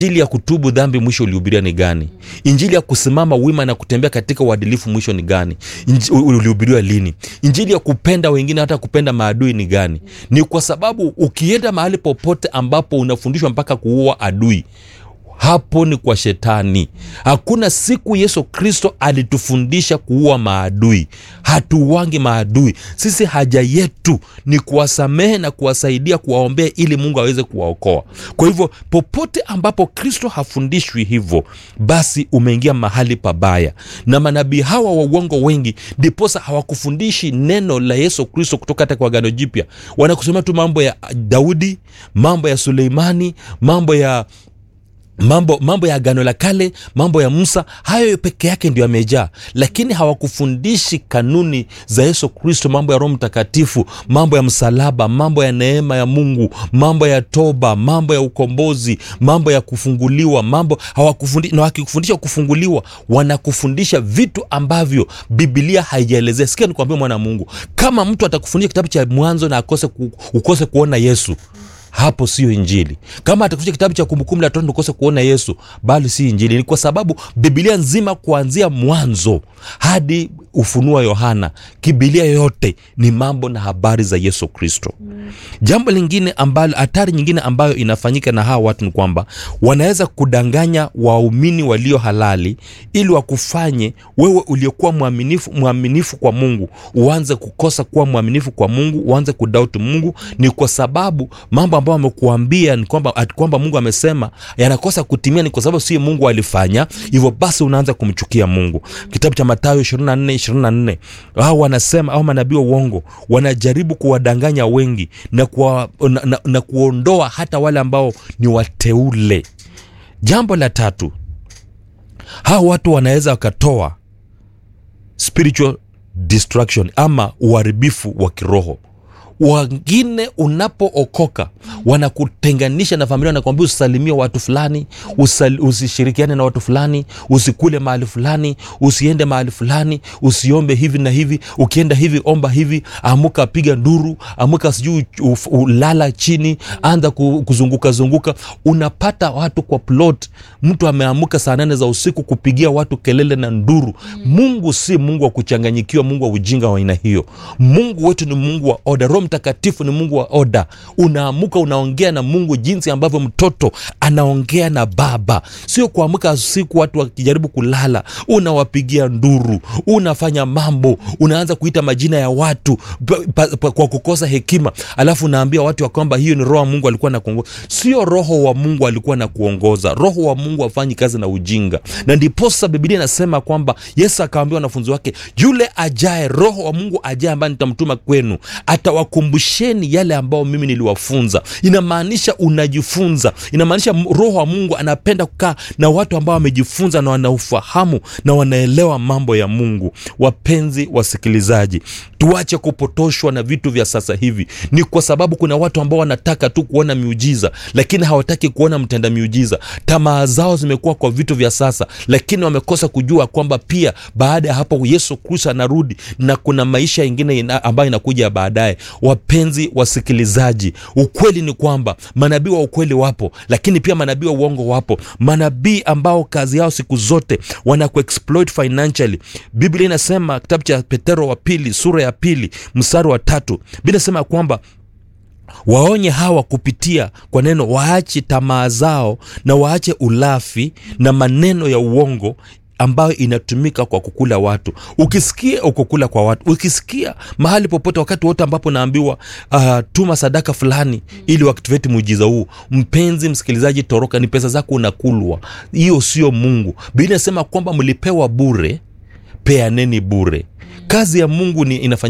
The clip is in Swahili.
injili ya kutubu dhambi mwisho ulihubiria ni gani injili ya kusimama wima na kutembea katika uadilifu mwisho ni gani Inji- ulihubiriwa lini injili ya kupenda wengine hata kupenda maadui ni gani ni kwa sababu ukienda mahali popote ambapo unafundishwa mpaka kuua adui hapo ni kwa shetani hakuna siku yesu kristo alitufundisha kuua maadui hatuwangi maadui sisi haja yetu ni kuwasamehe na kuwasaidia kuwaombea ili mungu aweze kuwaokoa kwa hivyo popote ambapo kristo hafundishwi hivyo basi umeingia mahali pabaya na manabii hawa wa uongo wengi ndiposa hawakufundishi neno la yesu kristo kutoka hata kwa gano jipya wanakusomea tu mambo ya daudi mambo ya suleimani mambo ya mambo mambo ya agano la kale mambo ya musa hayo peke yake ndio yamejaa lakini hawakufundishi kanuni za yesu kristo mambo ya roho mtakatifu mambo ya msalaba mambo ya neema ya mungu mambo ya toba mambo ya ukombozi mambo ya kufunguliwa mambo hawakufundi, na wakikufundisha kufunguliwa wanakufundisha vitu ambavyo bibilia haijaelezea sikia nikuambia mwana wa mungu kama mtu atakufundisha kitabu cha mwanzo na akose ku, ukose kuona yesu hapo sio injili kama atakufundisha kitabu cha kumbukumbu la torati ukose kuona yesu bali si injili ni kwa sababu bibilia nzima kuanzia mwanzo hadi ufunua yohana kibilia yote ni mambo na habari za yesu kristo jambo lingine ambalo hatari nyingine ambayo inafanyika na hawa watu ni kwamba wanaweza kudanganya waumini walio halali ili wakufanye wewe uliokuwa mwaminifu mwaminifu kwa mungu uanze kukosa kuwa mwaminifu kwa mungu uanze kudauti mungu ni kwa sababu mambo ambayo amekuambia ni kwamba ati kwamba mungu amesema yanakosa kutimia ni kwa sababu sio mungu alifanya hivyo basi unaanza kumchukia mungu kitabu cha matayo 24 24 hao wanasema au manabii wa uongo wanajaribu kuwadanganya wengi na, kuwa, na, na, na kuondoa hata wale ambao ni wateule jambo la tatu hawa watu wanaweza wakatoa spiritual destruction ama uharibifu wa kiroho wengine unapookoka wanakutenganisha na familia wanakwambia usisalimie watu fulani usal, usishirikiane na watu fulani usikule mahali fulani usiende mahali fulani usiombe hivi na hivi ukienda hivi omba hivi amuka piga nduru amuka sijui uf- ulala chini anza ku- kuzunguka zunguka unapata watu kwa plot mtu ameamuka saa nane za usiku kupigia watu kelele na nduru mungu si mungu wa kuchanganyikiwa mungu wa ujinga wa aina hiyo mungu wetu ni mungu wa oda roho mtakatifu ni mungu wa oda unaamuka unaongea na mungu jinsi ambavyo mtoto anaongea na baba sio kuamka usiku watu wakijaribu kulala unawapigia nduru unafanya mambo unaanza kuita majina ya watu pa, pa, pa, kwa kukosa hekima alafu unaambia watu ya kwamba hiyo ni roho wa mungu alikuwa na kuongoza sio roho wa mungu alikuwa na kuongoza roho wa mungu afanyi kazi na ujinga na ndiposa bibilia inasema kwamba yesu akawambia wanafunzi wake yule ajae roho wa mungu ajae ambaye nitamtuma kwenu atawakumbusheni yale ambayo mimi niliwafunza inamaanisha unajifunza inamaanisha m- roho wa mungu anapenda kukaa na watu ambao wamejifunza na wanaufahamu na wanaelewa mambo ya mungu wapenzi wasikilizaji tuache kupotoshwa na vitu vya sasa hivi ni kwa sababu kuna watu ambao wanataka tu kuona miujiza lakini hawataki kuona mtenda miujiza tamaa zao zimekuwa kwa vitu vya sasa lakini wamekosa kujua kwamba pia baada ya hapo yesu kristo anarudi na kuna maisha ingine ina, ambayo inakuja baadaye wapenzi wasikilizaji ukweli ni kwamba manabii wa ukweli wapo lakini pia manabii wa uongo wapo manabii ambao kazi yao siku zote wanakuexploit financially biblia inasema kitabu cha petero wa pili sura ya pili mstari wa tatu biblia inasema kwamba waonye hawa kupitia kwa neno waache tamaa zao na waache ulafi na maneno ya uongo ambayo inatumika kwa kukula watu ukisikia ukukula kwa watu ukisikia mahali popote wakati wote ambapo naambiwa uh, tuma sadaka fulani ili uactivate muujiza huu mpenzi msikilizaji toroka ni pesa zako unakulwa hiyo sio mungu biblia inasema kwamba mlipewa bure peaneni bure kazi ya mungu ni inafanya